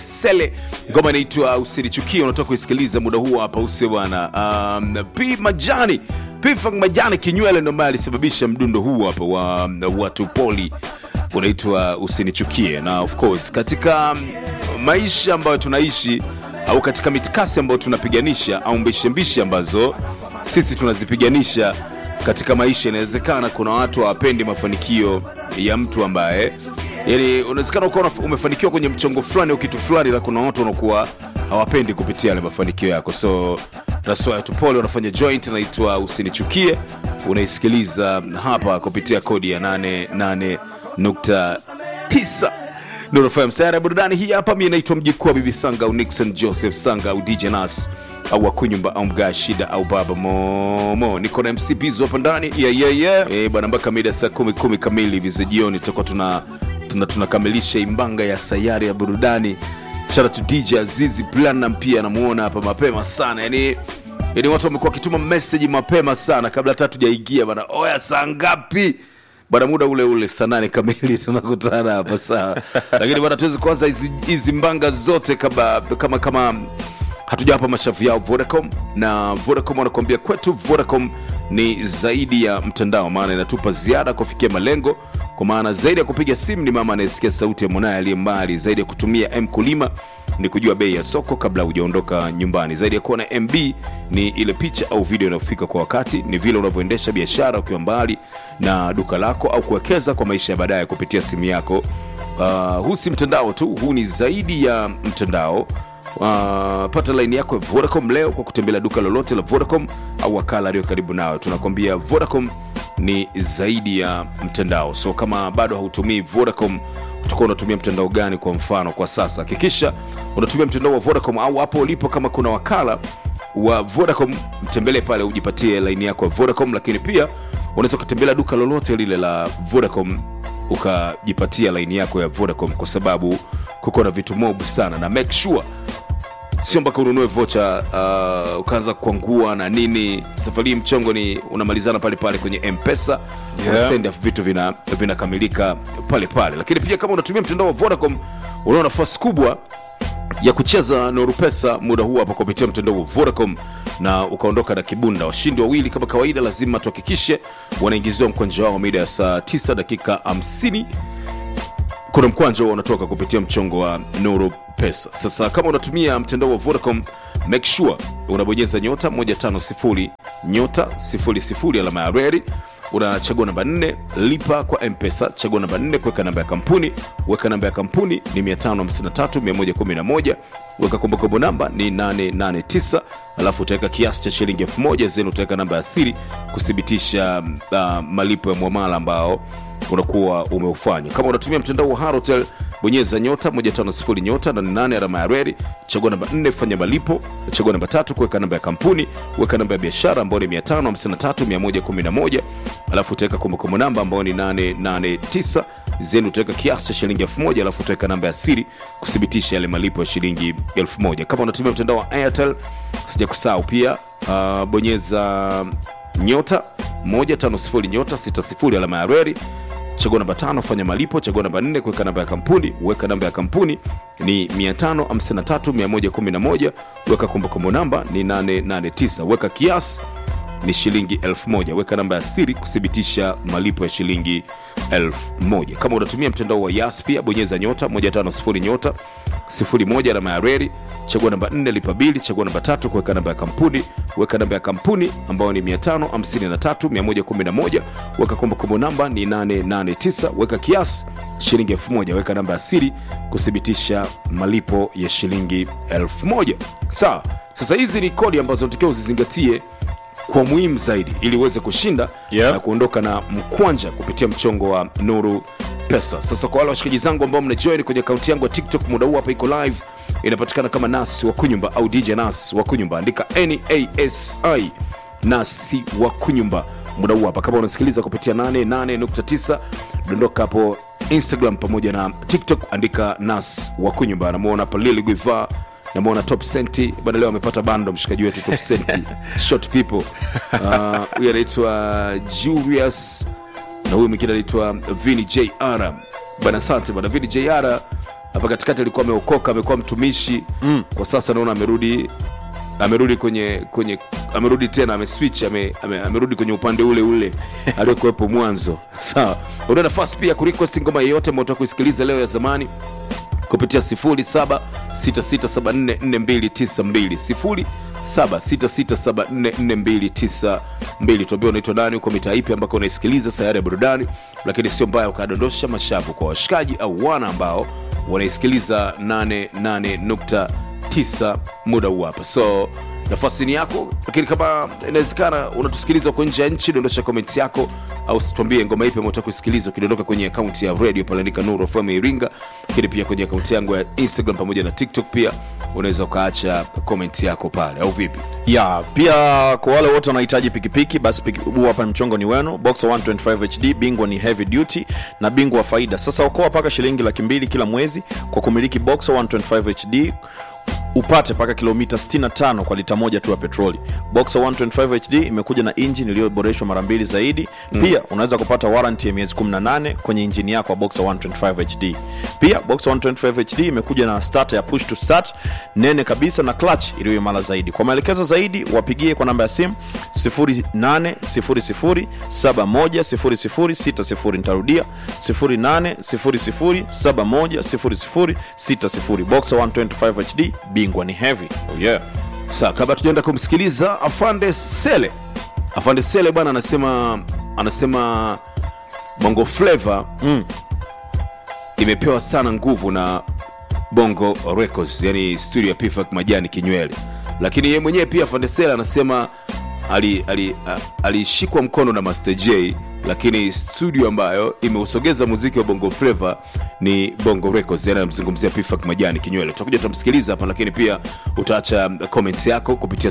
Sele, ngoma inaitwa Usinichukie, unatoka kuisikiliza muda huu hapa, usio bwana. Um, P Majani P Funk Majani Kinywele ndo ambaye alisababisha mdundo huu hapa wa watu poli unaitwa Usinichukie, na of course katika um, maisha ambayo tunaishi au katika mitikasi ambayo tunapiganisha au mbishembishi ambazo sisi tunazipiganisha katika maisha, inawezekana kuna watu hawapendi mafanikio ya mtu ambaye yani unawezekana ukawa umefanikiwa kwenye mchongo fulani au kitu fulani, la kuna watu wanakuwa hawapendi kupitia yale mafanikio yako, so that's why tupole wanafanya joint inaitwa Usinichukie, unaisikiliza hapa kupitia kodi ya 88.9 ndio unafanya msayara ya burudani hii hapa. Mi naitwa mjikuu wa Bibi Sanga au Nixon Joseph Sanga au DJ Nas au Wakunyumba au Mgaa Shida au Baba Momo. Niko na MC Bizo hapa ndani yeah, yeah, yeah. Eh, bwana mpaka mida saa kumi kumi kamili hivi za jioni tutakuwa tuna tuna tunakamilisha imbanga ya sayari ya burudani. Shout out to DJ Azizi Platinum pia namuona hapa mapema sana yani yani watu wamekuwa wakituma message mapema sana kabla hata tujaingia bana. Oya, saa ngapi? bwana muda ule ule saa nane kamili tunakutana hapa sawa lakini bwana tuwezi kuanza hizi hizi mbanga zote kama kama kama hatujawapa mashavu yao vodacom na vodacom wanakuambia kwetu vodacom ni zaidi ya mtandao maana inatupa ziada kufikia malengo kwa maana zaidi ya kupiga simu ni mama anayesikia sauti ya mwanaye aliye mbali zaidi ya kutumia mkulima ni kujua bei ya soko kabla hujaondoka nyumbani zaidi ya kuwa na mb ni ile picha au video inayofika kwa wakati ni vile unavyoendesha biashara ukiwa mbali na duka lako au kuwekeza kwa maisha ya baadaye kupitia simu yako uh, huu si mtandao tu huu ni zaidi ya mtandao Uh, pata laini yako ya vodacom leo kwa kutembelea duka lolote la vodacom au wakala aliyo karibu nayo tunakwambia vodacom ni zaidi ya mtandao so kama bado hautumii vodacom utakuwa unatumia mtandao gani kwa mfano kwa sasa hakikisha unatumia mtandao wa vodacom au hapo ulipo kama kuna wakala wa vodacom mtembelee pale ujipatie laini yako ya vodacom lakini pia unaweza ukatembelea duka lolote lile la vodacom ukajipatia laini yako ya vodacom kwa sababu kuko na vitu mob sana na make sure sio mpaka ununue vocha uh, ukaanza kuangua na nini safari hii mchongo ni unamalizana pale pale kwenye mpesa Yeah. send off vitu vina vinakamilika pale pale lakini pia kama unatumia mtandao wa vodacom unao nafasi kubwa ya kucheza Nuru Pesa muda huu hapa kupitia mtandao wa Vodacom na ukaondoka na kibunda. Washindi wawili kama kawaida, lazima tuhakikishe wanaingiziwa mkwanja wao mida ya saa 9 dakika 50 kuna mkwanja huo unatoka kupitia mchongo wa Nuru Pesa. Sasa kama unatumia mtandao wa Vodacom, make sure unabonyeza nyota 150 nyota 00 alama ya reli unachagua namba 4 lipa kwa mpesa chagua namba 4 kuweka namba ya kampuni weka namba ya kampuni ni 553111 weka kumbukumbu namba ni 889 alafu utaweka kiasi cha shilingi 1000 zenu utaweka namba ya siri kuthibitisha uh, malipo ya mwamala ambao unakuwa umeufanya kama unatumia mtandao wa harotel bonyeza nyota 150 nyota na 8 alama ya reli chagua namba 4 fanya malipo chagua namba tatu kuweka namba ya kampuni weka namba ya biashara ambayo ni 553111 alafu utaweka kumbukumbu namba ambayo ni 889 zenu utaweka kiasi cha shilingi 1000 alafu utaweka namba ya siri kuthibitisha yale malipo ya shilingi 1000 kama unatumia mtandao wa airtel sija kusahau pia uh, bonyeza nyota 150 nyota 60 alama ya reli chagua namba tano fanya malipo chagua namba nne kuweka namba ya kampuni weka namba ya kampuni ni 553111 weka kumbukumbu namba ni 889 weka kiasi ni shilingi 1000 weka namba ya siri kuthibitisha malipo ya shilingi 1000 kama unatumia mtandao wa yas pia bonyeza nyota 150 nyota 01 alama ya reli chagua namba 4 lipa bili chagua namba tatu kuweka namba ya kampuni weka namba ya kampuni ambayo ni 553111 weka kumbukumbu namba ni 889 weka kiasi shilingi 1000 weka namba ya siri kuthibitisha malipo ya shilingi 1000 sawa sasa hizi ni kodi ambazo natakiwa uzizingatie kwa muhimu zaidi ili uweze kushinda Yeah. na kuondoka na mkwanja kupitia mchongo wa nuru pesa sasa kwa wale washikaji zangu ambao mnajoin kwenye akaunti yangu ya tiktok muda huu hapa iko live inapatikana kama nas wa kunyumba au dj nas wa kunyumba andika nasi nasi wa kunyumba muda huu hapa kama unasikiliza kupitia 88.9 dondoka hapo instagram pamoja na tiktok andika nas wa kunyumba namuona hapa lili guiva namwona top senti bana leo amepata bando mshikaji wetu top senti short people Ah, huyu anaitwa julius na huyu mwingine anaitwa vini jr bana asante bana vini jr hapa katikati alikuwa ameokoka amekuwa mtumishi mm. kwa sasa naona amerudi amerudi kwenye kwenye amerudi tena ameswitch ame, ame, amerudi kwenye upande ule ule aliokuwepo mwanzo sawa una nafasi pia kurequest ngoma yeyote ambao utaka kuisikiliza leo ya zamani kupitia 0766744292 0766744292 tuambia unaitwa nani uko mitaa ipi ambako unaisikiliza sayari ya burudani lakini sio mbaya ukadondosha mashavu kwa washikaji au wana ambao wanaisikiliza 88.9 muda huu hapa so nafasi ni yako lakini kama inawezekana unatusikiliza huko nje ya nchi dondosha komenti yako au tuambie ngoma ipi ambayo kusikiliza ukidondoka kwenye akaunti ya radio paliandika nuru fm iringa lakini pia kwenye akaunti yangu ya instagram pamoja na tiktok pia unaweza ukaacha komenti yako pale au vipi ya pia kwa wale wote wanahitaji pikipiki basi piki- huu hapa mchongo ni wenu boxer 125 hd bingwa ni heavy duty na bingwa wa faida sasa okoa mpaka shilingi laki mbili kila mwezi kwa kumiliki boxer 125 hd upate mpaka kilomita 65 kwa lita moja tu ya petroli boxer 125 hd imekuja na injini iliyoboreshwa mara mbili zaidi mm. pia unaweza kupata warranty ya miezi 18 kwenye injini yako ya boxer 125 hd pia boxer 125 hd imekuja na starter ya push to start nene kabisa na clutch iliyo imara zaidi kwa maelekezo zaidi wapigie kwa namba ya simu 0800710060 nitarudia 0800710060 boxer 125 hd bingwa ni heavy oh yeah saa kabla tujaenda kumsikiliza afande sele afande sele bwana anasema anasema bongo flava mm. imepewa sana nguvu na bongo records yani studio ya pifak majani kinywele lakini yeye mwenyewe pia afande sele anasema alishikwa ali, ali alishikwa mkono na master j lakini studio ambayo imeusogeza muziki wa bongo flava ni bongo records yani anamzungumzia pifak majani kinywele tutakuja tutamsikiliza hapa lakini pia utaacha comments yako kupitia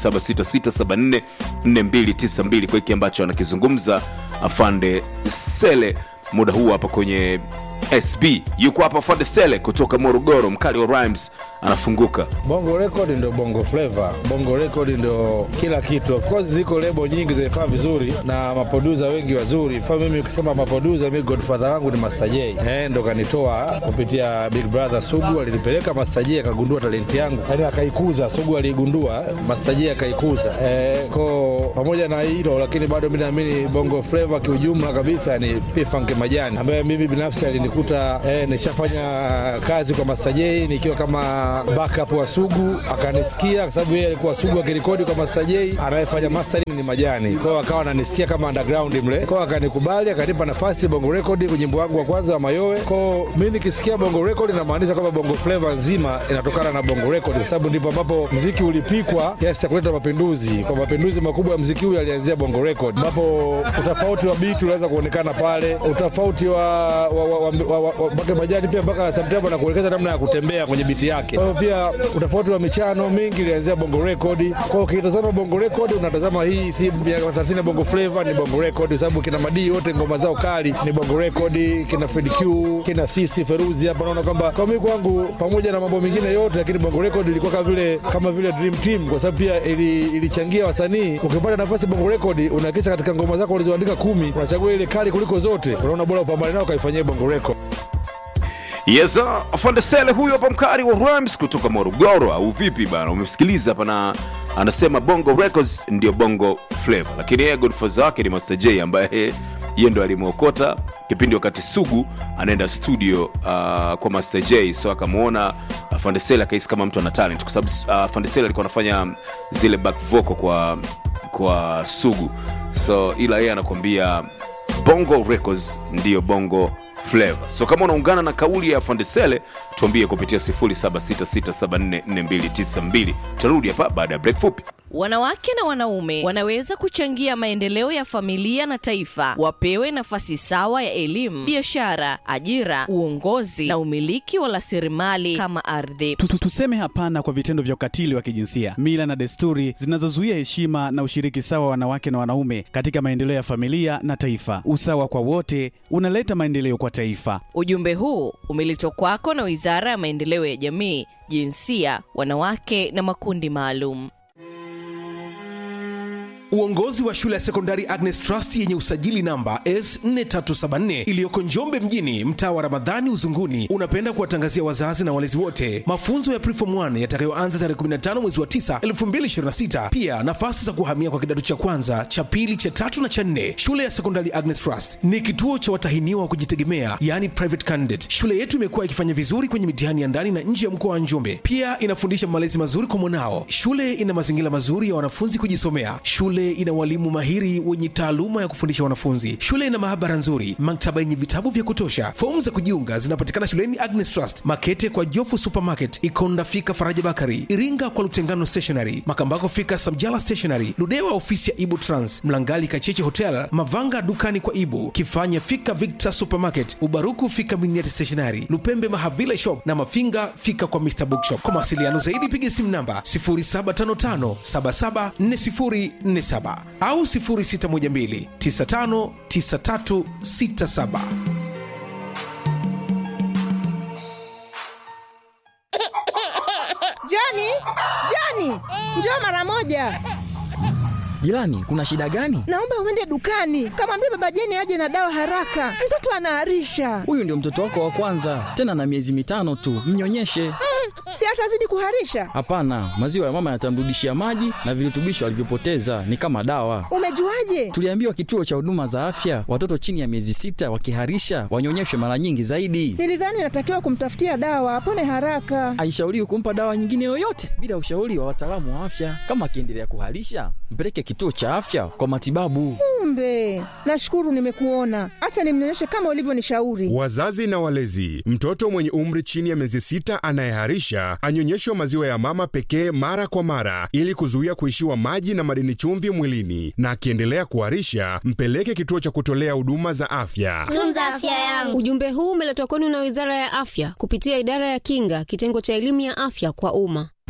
0766744292 kwa hiki ambacho anakizungumza afande sele muda huu hapa kwenye sb yuko hapa afande sele kutoka morogoro mkali wa rhymes anafunguka Bongo Record ndio Bongo Flava. Bongo Record ndio kila kitu. Of course ziko lebo nyingi zinafaa vizuri na maproducer wengi wazuri. Mfano mimi ukisema maproducer, mimi godfather wangu ni Master J. Eh, ndo kanitoa kupitia Big Brother Sugu, alinipeleka Master J akagundua talenti yangu, yaani akaikuza. Sugu aliigundua, Master J akaikuza. Eh, ko pamoja na hilo lakini bado mimi naamini Bongo Flava kiujumla kabisa ni P-Funk Majani ambaye mimi binafsi alinikuta eh, nishafanya kazi kwa Master J nikiwa kama backup wa Sugu, akanisikia kwa sababu yeye alikuwa Sugu akirekodi kwa Master J, anayefanya mastering ni Majani. Kwa hiyo akawa ananisikia kama underground mle, kwa hiyo akanikubali, akanipa nafasi Bongo Record kwenye wimbo wangu wa kwanza wa Mayowe. Kwa hiyo mimi nikisikia Bongo Record inamaanisha kwamba Bongo Flava nzima inatokana na Bongo Record, kwa sababu ndipo ambapo mziki ulipikwa kiasi cha kuleta mapinduzi. Kwa mapinduzi makubwa ya mziki huu yalianzia Bongo Record, ambapo utofauti wa beat unaweza kuonekana pale, utofauti wa wa, wa, wa, wa, wa, wa mpaka Majani pia mpaka sometimes anakuelekeza namna ya kutembea kwenye biti yake. Kwa hiyo pia utofauti wa michano mingi ilianzia Bongo Record. Kwa hiyo ukitazama Bongo Record unatazama hii si miaka 30 ya Bongo Flava ni Bongo Record, kwa sababu kina madii wote ngoma zao kali ni Bongo Record, kina Fred Q, kina Sisi Feruzi hapa naona kwamba kwa mimi kwangu pamoja na mambo mengine yote, lakini Bongo Record ilikuwa kama vile kama vile dream team, kwa sababu pia ili, ilichangia wasanii. Ukipata nafasi Bongo Record unahakikisha katika ngoma zako ulizoandika kumi unachagua ile kali kuliko zote, unaona bora upambane nao ukaifanyia Bongo Record. yes sir. afande sele huyo hapa mkari wa rhymes kutoka morogoro au vipi bana umemsikiliza hapa na anasema bongo records ndio bongo flavor lakini yeye godfather wake ni master j ambaye yeye ndo alimwokota kipindi wakati sugu anaenda studio uh, kwa master j so akamwona afande sele akahisi kama mtu ana talent kwa sababu uh, afande sele alikuwa anafanya zile back vocal kwa kwa sugu so ila yeye anakwambia bongo records ndiyo bongo flavor so kama unaungana na kauli ya fandesele tuambie kupitia 0766744292 tutarudi hapa baada ya break fupi Wanawake na wanaume wanaweza kuchangia maendeleo ya familia na taifa. Wapewe nafasi sawa ya elimu, biashara, ajira, uongozi na umiliki wa rasilimali kama ardhi. Tu- tu- Tuseme hapana kwa vitendo vya ukatili wa kijinsia, mila na desturi zinazozuia heshima na ushiriki sawa wa wanawake na wanaume katika maendeleo ya familia na taifa. Usawa kwa wote unaleta maendeleo kwa taifa. Ujumbe huu umeletwa kwako na Wizara ya Maendeleo ya Jamii, Jinsia, Wanawake na Makundi Maalum. Uongozi wa shule ya sekondari Agnes Trust yenye usajili namba S4374 iliyoko Njombe mjini, mtaa wa Ramadhani Uzunguni, unapenda kuwatangazia wazazi na walezi wote mafunzo ya Preform 1 yatakayoanza tarehe 15 mwezi wa 9 2026. Pia nafasi za kuhamia kwa kidato cha kwanza, cha pili, cha tatu na cha nne. Shule ya sekondari Agnes Trust ni kituo cha watahiniwa wa kujitegemea, yani private candidate. Shule yetu imekuwa ikifanya vizuri kwenye mitihani ya ndani na nje ya mkoa wa Njombe. Pia inafundisha malezi mazuri kwa mwanao. Shule ina mazingira mazuri ya wanafunzi kujisomea. Shule ina walimu mahiri wenye taaluma ya kufundisha wanafunzi. Shule ina maabara nzuri, maktaba yenye vitabu vya kutosha. Fomu za kujiunga zinapatikana shuleni Agnes Trust, Makete kwa Jofu Supermarket, Ikonda fika Faraja Bakari, Iringa kwa Lutengano Stationery, Makambako fika Samjala Stationery, Ludewa ofisi ya Ibu Trans, Mlangali Kacheche Hotel, Mavanga dukani kwa Ibu, Kifanya fika Victor Supermarket, Ubaruku fika Miniati Stationery, Lupembe Mahavile Shop na Mafinga fika kwa Mr Bookshop. Kwa mawasiliano zaidi piga simu namba 0755774047 au 0612959367. Joni, Joni, njoo mara moja. Jirani, kuna shida gani? Naomba uende dukani, kamwambia baba Jeni aje na dawa haraka, mtoto anaharisha. Huyu ndio mtoto wako wa kwanza, tena na miezi mitano tu, mnyonyeshe. Mm, si atazidi kuharisha? Hapana, maziwa ya mama yatamrudishia maji na virutubisho alivyopoteza, ni kama dawa. Umejuaje? Tuliambiwa kituo cha huduma za afya, watoto chini ya miezi sita wakiharisha wanyonyeshwe mara nyingi zaidi. Nilidhani natakiwa kumtafutia dawa apone haraka. Haishauriwi kumpa dawa nyingine yoyote bila ushauri wa wataalamu wa afya. Kama akiendelea kuharisha, mpeleke kituo cha afya kwa matibabu. Kumbe, nashukuru nimekuona. Acha nimnyonyeshe kama ulivyonishauri. Wazazi na walezi, mtoto mwenye umri chini ya miezi sita anayeharisha anyonyeshwe maziwa ya mama pekee mara kwa mara ili kuzuia kuishiwa maji na madini chumvi mwilini, na akiendelea kuharisha mpeleke kituo cha kutolea huduma za afya. Tunza afya yangu. Ujumbe huu umeletwa kwenu na Wizara ya Afya kupitia Idara ya Kinga, kitengo cha elimu ya afya kwa umma.